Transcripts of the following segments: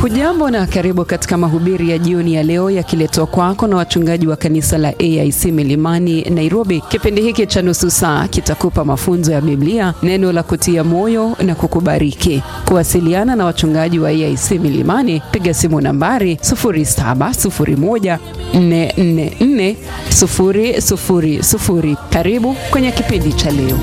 Hujambo na karibu katika mahubiri ya jioni ya leo yakiletwa kwako na wachungaji wa kanisa la AIC Milimani Nairobi. Kipindi hiki cha nusu saa kitakupa mafunzo ya Biblia, neno la kutia moyo na kukubariki. Kuwasiliana na wachungaji wa AIC Milimani, piga simu nambari 0701444000. Karibu kwenye kipindi cha leo.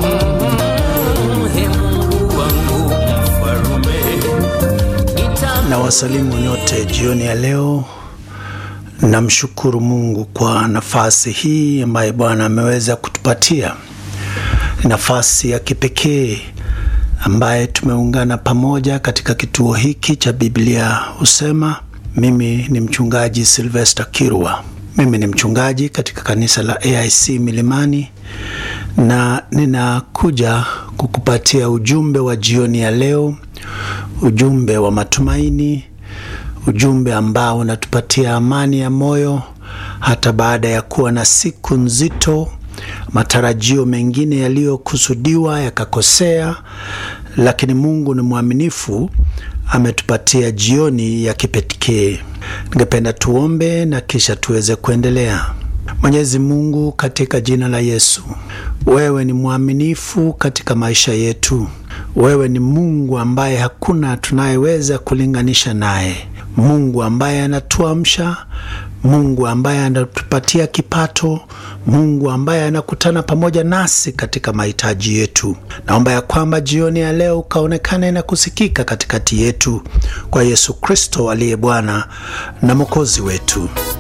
na wasalimu nyote jioni ya leo. Namshukuru Mungu kwa nafasi hii ambayo Bwana ameweza kutupatia, nafasi ya kipekee ambaye tumeungana pamoja katika kituo hiki cha Biblia Husema. Mimi ni mchungaji Sylvester Kirwa. Mimi ni mchungaji katika kanisa la AIC Milimani na ninakuja kukupatia ujumbe wa jioni ya leo, ujumbe wa matumaini, ujumbe ambao unatupatia amani ya moyo hata baada ya kuwa na siku nzito, matarajio mengine yaliyokusudiwa yakakosea, lakini Mungu ni mwaminifu, ametupatia jioni ya kipekee. Ningependa tuombe na kisha tuweze kuendelea. Mwenyezi Mungu, katika jina la Yesu, wewe ni mwaminifu katika maisha yetu. Wewe ni Mungu ambaye hakuna tunayeweza kulinganisha naye, Mungu ambaye anatuamsha, Mungu ambaye anatupatia kipato, Mungu ambaye anakutana pamoja nasi katika mahitaji yetu. Naomba ya kwamba jioni ya leo ukaonekane na kusikika katikati yetu, kwa Yesu Kristo aliye Bwana na Mwokozi wetu.